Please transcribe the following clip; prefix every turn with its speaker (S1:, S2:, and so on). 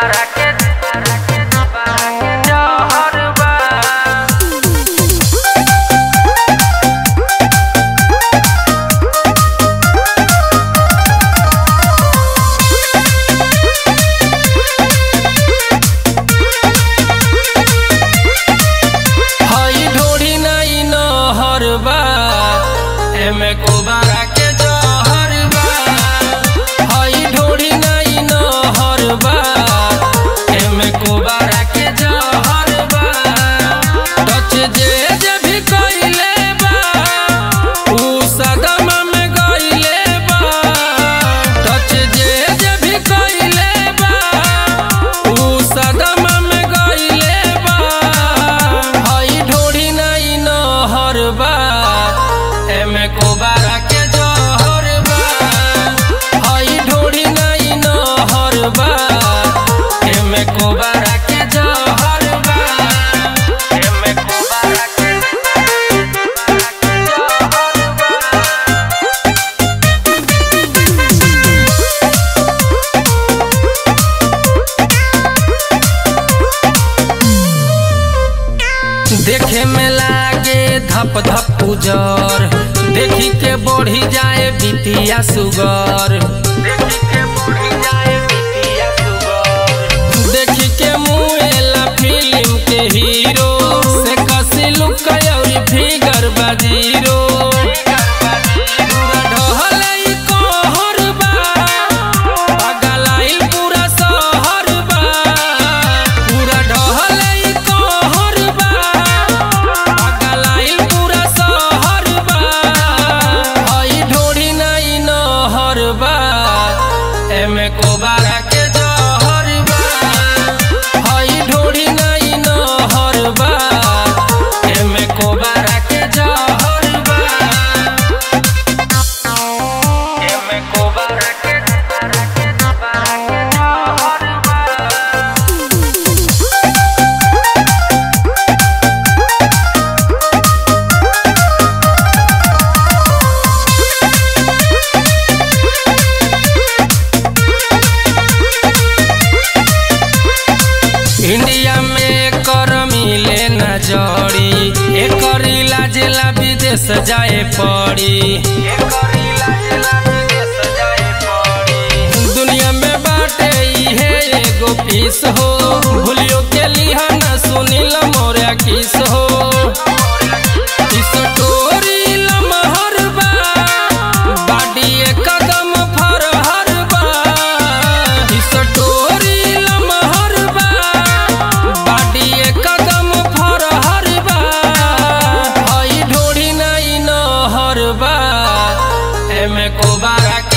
S1: बारा के जहर बा हई ढोरी नाई नहर बा एमे कोबारा के जहर बा हई ढोरी नाई नहर बा एमे कोबारा के जहर बा टच जे जे भी कइले बा ऊ सदमा में गइले बा टच जे जे भी कइले बा ऊ सदमा में गइले बा हई ढोरी नाई नहर बा एमे कोबारा के जहर बा हई ढोरी नाई नहर बा एमे कोबारा के जहर बा एमे कोबारा के जहर बा देखे में लागे धप धप उजर देखी के बढ़ी जाए बीपिया सुगर देखी के बढ़ी जाए बीपिया सुगर देखी के मुएला फिल्म के हीरो से कसी लुक और फिगर बाजीरो पूरा ढहले कहर बा पगलाइल पूरा शहर बा पूरा ढहले कहर बा पगलाइल पूरा शहर बा हई ढोरी नाई नहर बा एमे कोबारा के जहर बा हई ढोरी नाई नहर बा एमे कोबारा के जहर बा एमे कोबारा के जहर बा इंडिया में कर मिले न जड़ी एकर इलाज ला विदेश जाए पड़ी दुनिया में बाटे इहे एगो पीस हो भूलियो के लिहा न सुनिल मोरा किस हो इस टोरी लमहर बा बाडी कदम फरहर बा इस टोरी लमहर बा बाडी कदम फरहर बा हई ढोरी नाई नहर बा एमे कोबारा